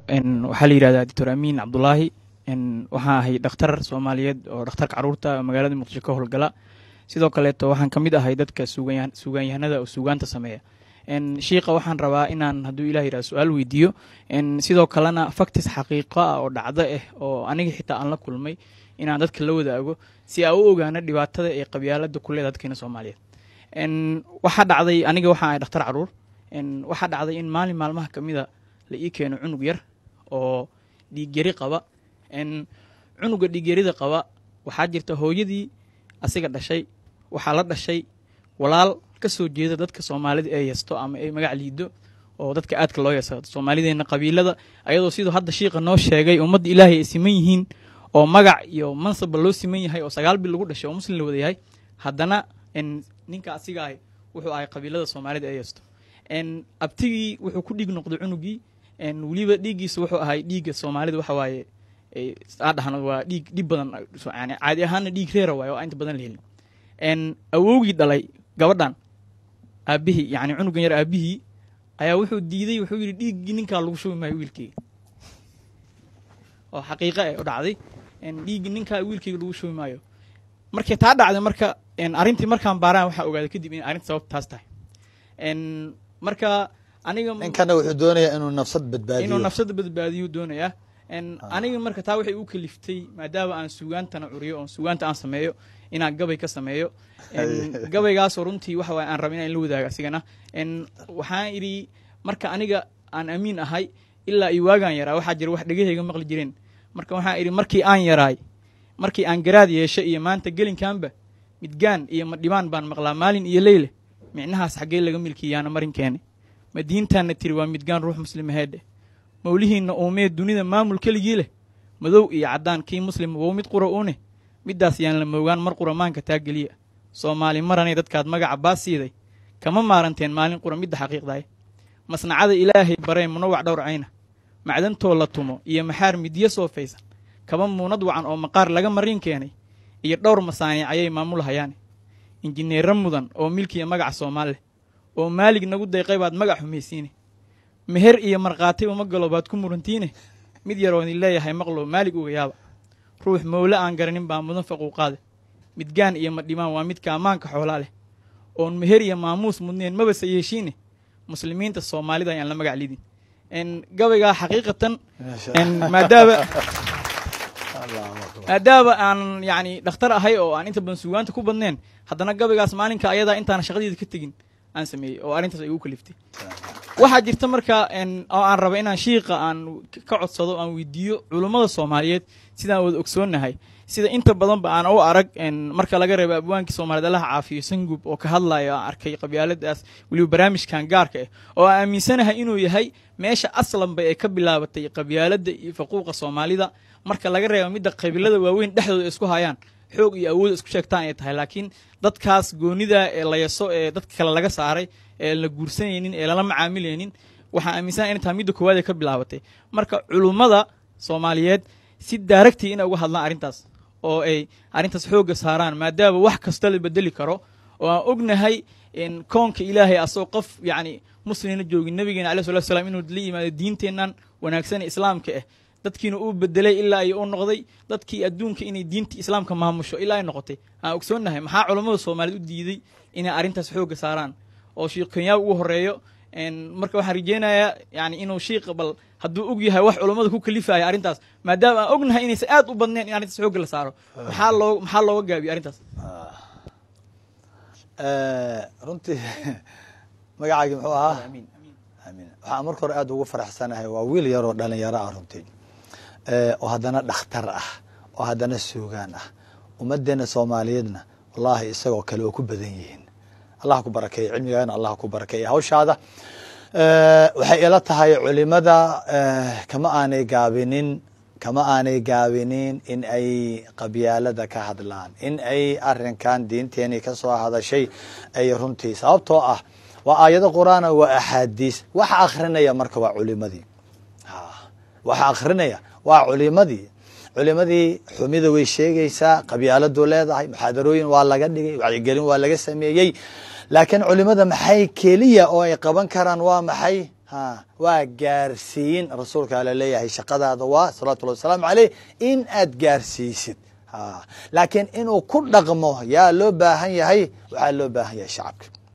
waxaa la yidhahdaa doctor amiin cabdulaahi waxaan ahay dhakhtar soomaaliyeed oo dhakhtarka caruurta magaalada muqdisho ka howlgala sidoo kaleeto waxaan ka mid ahay dadka suugaanyahanada oo suugaanta sameeya shiiqa waxaan rabaa inaan hadduu ilah yidhahdo su-aal weydiiyo sidoo kalena factis xaqiiqo ah oo dhacdo ah oo aniga xitaa aan la kulmay inaan dadka la wadaago si aan u ogaano dhibaatada ee qabyaalada ku leeda dadkeena soomaaliyeed waxaa dhacday aniga waxaan ahay dhakhtar caruur waxaa dhacday in maalin maalmaha kamida la ii keeno cunug yar oo dhiigyari qaba cunuga dhiigyarida qaba waxaa jirta hooyadii asiga dhashay waxaa la dhashay walaal ka soo jeeda dadka soomaalida ee yeesto ama ay magac liido oo dadka aadka loo yeeso soomaalideena qabiilada ayadoo siduu hadda shiiqa noo sheegay ummadda ilaahay ay siman yihiin oo magac iyo mansabba loo siman yahay oo sagaal bil lagu dhashay oo muslim la wada yahay haddana ninka asiga ahay wuxuu ahay qabiilada soomaalida ee yeesto abtigii wuxuu ku dhiig noqday cunugii weliba dhiiggiisa wuxuu ahay dhiigga soomaalida waxa waaye adhahan waa dhiig dhib badan yani caadi ahaana dhiig reera waaye oo inta badan la helin awowgii dhalay gabadhan aabihii yani cunugan yar aabihii ayaa wuxuu diiday wuxuu yidhi dhiiggii ninkaa lagu shubi maayo wiilkeyga oo xaqiiqa eh u dhacday dhiiggii ninkaa wiilkeyga lagu shubi maayo markay taa dhacday marka arrintii markaan baaraan waxaa ogaaday kadib in arrinta sababta taas tahay marka aniga ninkana wuxuu doonayaa inuu nafsad badbaadiyo inuu nafsada badbaadiyo doonayaa aniga marka taa waxay u kaliftay maadaama aan sugaantana curiyo oon sugaanta aan sameeyo inaan gabay ka sameeyo gabaygaasoo runtii waxa waye aan raba inaan la wadaago asigana waxaan idhi marka aniga aan amiin ahay ilaa iyo waagaan yaraa waxaa jira wax dhegahayga maqli jireen marka waxaan idhi markii aan yaraay markii aan garaad yeesho iyo maanta gelinkaanba midgaan iyo madhibaan baan maqlaa maalin iyo leyle micnahaas xaggee laga milkiyaana marinkeena madiintaana tiri waa midgaan ruux muslimaheedhe mawlihiinna uumee dunida maamul keligii leh madow iyo caddaan kii muslim wow mid qura une middaas yaan la moogaan mar qura maanka taa geliya soomaali maranay dadkaad magaca baas siiday kama maaranteen maalin qura midda xaqiiqdaay masnacada ilaahay baree munawac dhowr cayna macdantoo la tumo iyo maxaar midyo soofaysan kaba muunad wacan oo maqaar laga mariin keenay iyo dhowr masaaniic ayay maamulhayaane injineerra mudan oo milkiya magaca soomaal leh oo maalig nagu dayqay baad magac xumaysiine meher iyo markhaati uma galo baad ku murantiine mid yaroon idin leeyahay maqlow maalig uga yaaba ruux mowle aan garanin baa mudan faquuqaade midgaan iyo madhimaan waa midka ammaanka xoolaa leh oon meher iyo maamuus mudneen mabase yeeshiine muslimiinta soomaalida ayaan la magac lidin gabaygaa xaqiiqatan maadaama maadaama aan yani dhakhtar ahay oo aan inta badan sugaanta ku badneen haddana gabaygaas maalinka ayadaa intaana shaqadeeda ka tegin aan sameeyey oo arrintaas ay igu kaliftay waxaa jirta marka oo aan raba inaan shiiqa aan ka codsado aan weydiiyo culummada soomaaliyeed sidaan wada ogsoonnahay sida inta badanba aan u arag marka laga reebo abwaankii soomaaliyed allaha caafiyo sangub oo ka hadlayo aan arkay qabyaaladaas weliba barnaamijkan gaarka ah oo aan aaminsanahay inuu yahay meesha aslanba ee ka bilaabatay qabyaalada iyo faquuqa soomaalida marka laga reebo midda qabiilada waaweyn dhexdooda isku hayaan xoog iyo awood isku sheegtaan ay tahay laakiin dadkaas goonida ee layaso ee dadka kale laga saaray ee la guursanaynin ee lala macaamilaynin waxaan aaminsana inay tahay midda koowaad ee ka bilaabatay marka culummada soomaaliyeed si daaragtii inay uga hadlaan arrintaas oo ay arrintaas xoogga saaraan maadaama wax kasta la bedeli karo oo aan ognahay koonka ilaahay asagoo qof yacni muslimna joogin nabigeena alai salatu slam inuu la yimaado diinteennan wanaagsan islaamka ah dadkiina uu bedelay ilaa ay u noqday dadkii adduunka inay diinta islaamka maamusho ilaa ay noqotay aan ogsoonnahay maxaa culammada soomaaliyeed u diiday inay arrintaas xoogga saaraan oo shiikh kenyaa ugu horeeyo marka waxaan rajeynayaa yani inuu shiiqa bal hadduu og yahay wax culammada ku kalifaya arrintaas maadaama aan ognahay inaysan aad u badneen in arrintaas xoogga la saaro maxaa loo maxaa looga gaabiyo arrintaas runtii magacaagii muxuu ahaa amiin waxaan marka hore aad ugu faraxsanahay waa wiil yaroo dhalinyaro ah runtii oo haddana dhakhtar ah oo haddana suugaan ah ummadeena soomaaliyeedna wallaahi isagoo kale oo ku badan yihiin allah ku barakeeya cilmigaana allah ku barakeeya hawshaada waxay ila tahay culimada kama aanay gaabinin kama aanay gaabinin in ay qabyaalada ka hadlaan in ay arinkan diinteenii kasoo hadashay ay runtii sababtoo ah waa aayado qur-aana waa axaadiis waxa akrinaya marka waa culimadii waxa akrinaya waa culimadii culimadii xumida way sheegaysaa qabyaaladu leedahay muxaadarooyin waa laga dhigay wacyigelin waa laga sameeyey laakiin culimada maxay keliya oo ay qaban karaan waa maxay ha waa gaarsiin rasuulka ala leeyahay shaqadaada waa salawatullahi wasalaamu caleyh in aad gaarsiisid ha laakiin inuu ku dhaqmo yaa loo baahan yahay waxaa loo baahan yahay shacabka